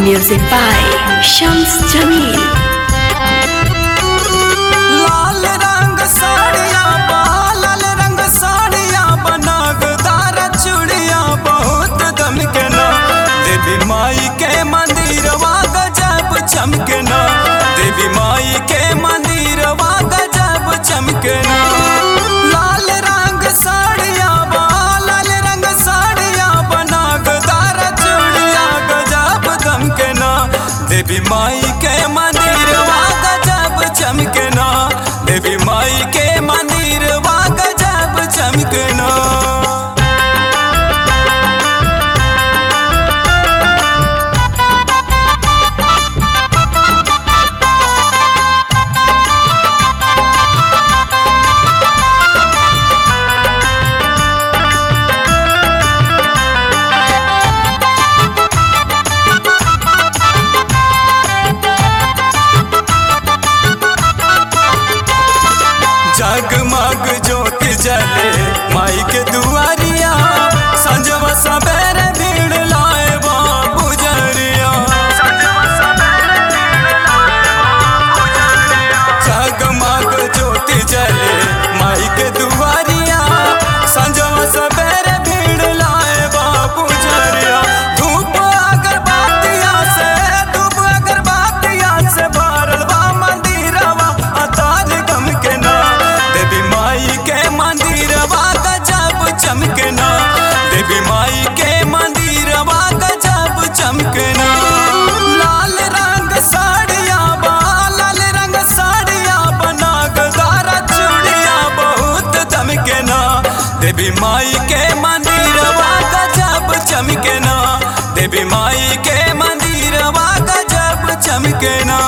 Music by Shams Jamil. लाल रंग साड़िया बा लाल रंग साड़िया बनागदार चूड़िया बहुत दमकना देवी माई के मंदिरवा गजब चमकना देवी माई के मंदिरवा गजब चमकना लाल रंग साड़िया बा लाल रंग साड़िया बनागदार चूड़िया गजब दमकना देवी माई के मंदिरवा गजब चमकना देवी माई के मंदिरवा गजब चमकना जगमग ज्योति जले माई के दुआरिया संजवा सबेरे भीड़ लाए बा पुजरिया जगमग ज्योति जले माई के दुआरिया संजवा सबेरे भीड़ लाए बा पुजरिया धूप अगरबत्तिया से धूप अगरबत्तिया से भरल बा मंदिरवा अतार गम के ना देवी माई के मंदिरवा गजब चमकना देवी माई के मंदिरवा गजब चमकना लाल रंग साड़िया बा लाल रंग साड़िया बना गदारा चूड़िया बहुत दमकना देवी माई के मंदिरवा गजब चमकना देवी माई के मंदिरवा गजब चमकना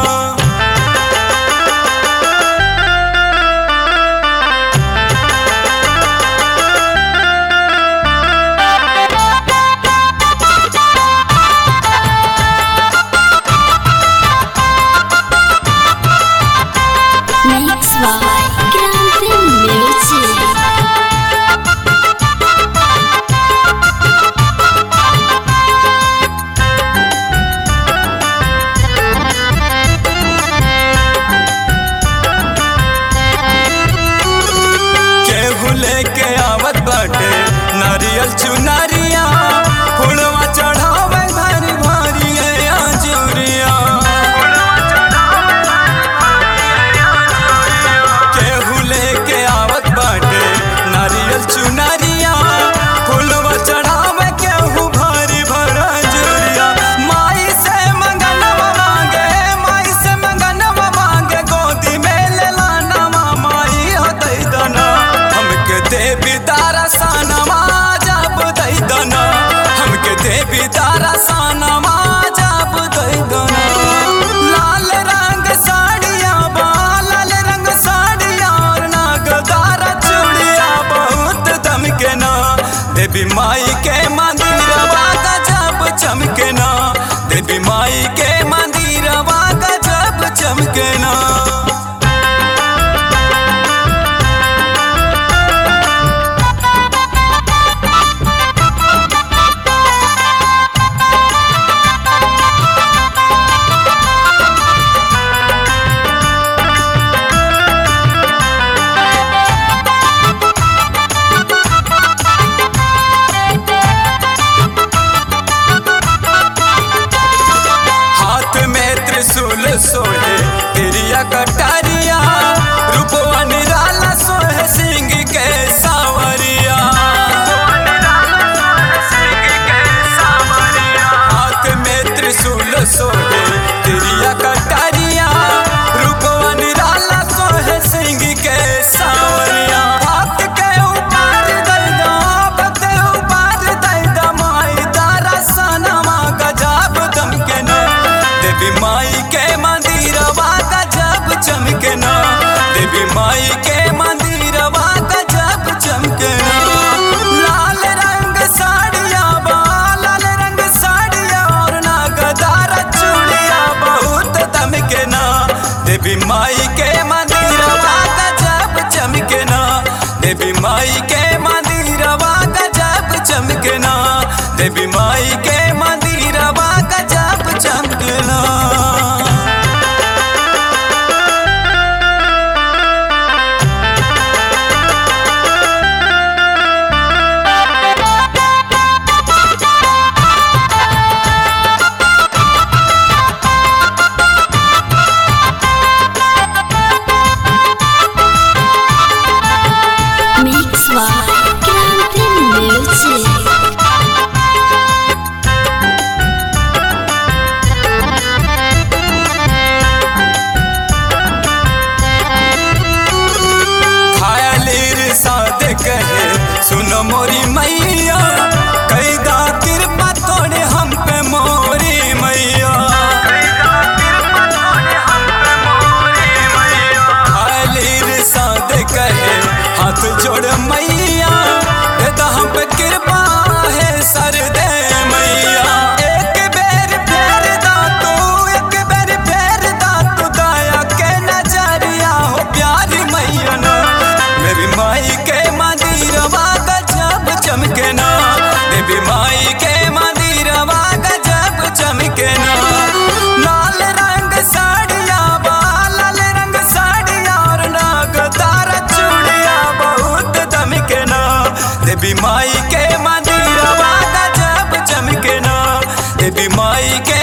Mix by Grande Music. केहू लेके आवत बाटे नारियल चुनारिया फुलवा चढ़ावे भारी भारी आजूरिया केहू लेके आवत बाटे नारियल चुनारिया फुलवा चढ़ावे केहू भारी भरा जुरिया माई से मंगनवा मांगे माई से मंगनवा मांगे गोदी में ले लानवा माई हो दई दना हमके देवी तारा सानवा जब दई दना हमके देवी तारा सानवा जब दई दना लाल रंग साड़िया बा लाल रंग साड़िया और नागदारा चूड़िया बहुत दमकना देवी माई के मंदिरवा गजब चमकना देवी माई के मंदिरवा गजब चमकना हाथ में त्रिशूल सोहे तिरिया कटारिया रूपवा निराला सोहे सिंह के सावरिया हाथ में त्रिशूल सोहे तिरिया कटारिया रूपवा निराला सोहे सिंह के सावरिया हाथ के ऊपर दैदा हाथ के ऊपर दैदा माई तारा सनमा गजब दमकना देवी माई के मंदिरवा गजब चमकना देवी माई के मंदिरवा गजब चमकना लाल रंग साड़िया बा लाल रंग साड़िया और नागदारा चूड़िया बहुत दमकना देवी माई के मंदिरवा गजब चमकना देवी माई के मंदिरवा गजब चमकना देवी माई के मंदिरवा गजब देवी माई के मंदिरवा गजब चमके ना देवी माई के